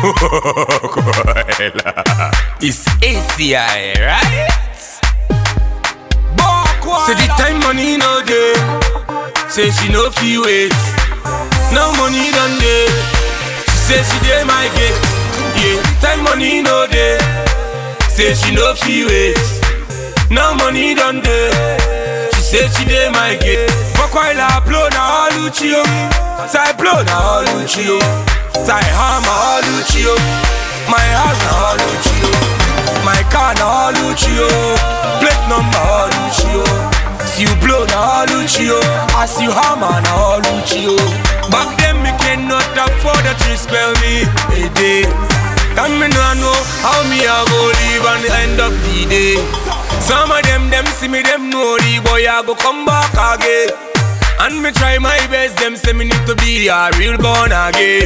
it's ACI, right? Say the time money no day. Say she no feel wait. No money done day. She say she dey my gate. Yeah, time money no day. Say she no feel wait. No money done day. She say she dey my gate. Fuck while I blow na all Lucio. Say blow na all Lucio. Say hammer all Lucio. My house na all Lucio. My car na all Lucio. Plate number all Lucio. See you blow na all Lucio. As you hammer na all Lucio. Back then me cannot afford to spell me a day. And me no know how me a go live and end up the day. Some of them them see me them know the boy I go come back again. And me try my best, them say me need to be a real born again.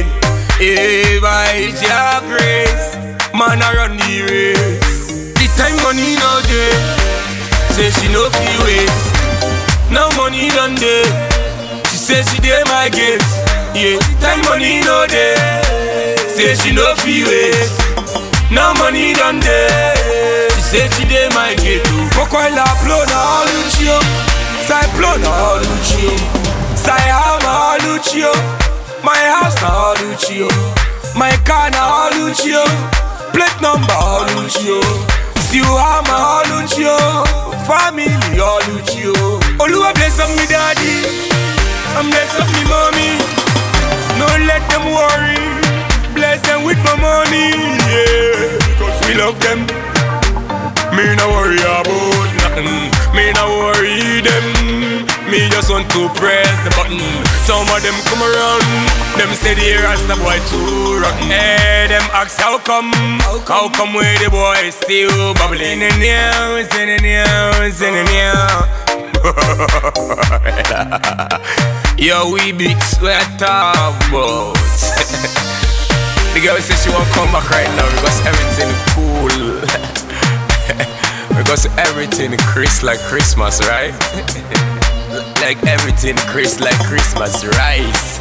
If I your grace, man I run the race. This time money no day, say she no feel wait. No money done day, she say she dey my gate. Yeah, time money no day, say she no feel wait. No money done day, she say she dey my gate. oh. Fuck while I blow na all Lucio, say blow na all Lucio, say how na all Lucio. My house na all Lucio, my car na all Lucio, plate number all Lucio. See you hammer all Lucio, family all Lucio. Oluwa bless up me daddy, and bless up me mommy. No let them worry, bless them with my money, yeah. Cause we love them. Me no worry about nothing. Me no worry them. Me just want to press the button. Some of them come around. Them say the Rasta boy too rotten. Hey, them ask how come? How come where the boy still bubbling in the news, in the news, in the news? Yo, we beats, we are top about. the girl says she won't come back right now because everything cool. because everything crisp like Christmas, right? like everything crisp like Christmas rice.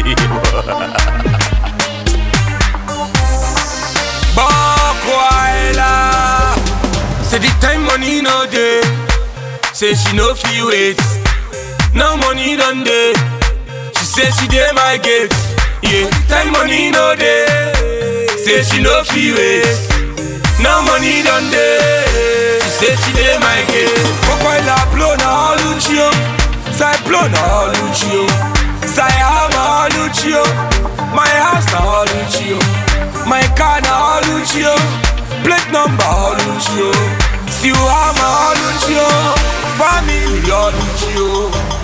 Bokwaila. Say the time money no day. Say she no feel wait. No money done day. She say she dey my gate. Yeah, time money no day. Say she no feel wait. No money done day. She say she dey my gate. Fuck while I blow na all Lucio. Say blow na all Lucio. Say hammer all Lucio. My house na all Lucio. My car na all Lucio. Plate number all Lucio. See you hammer all Lucio. Family all Lucio.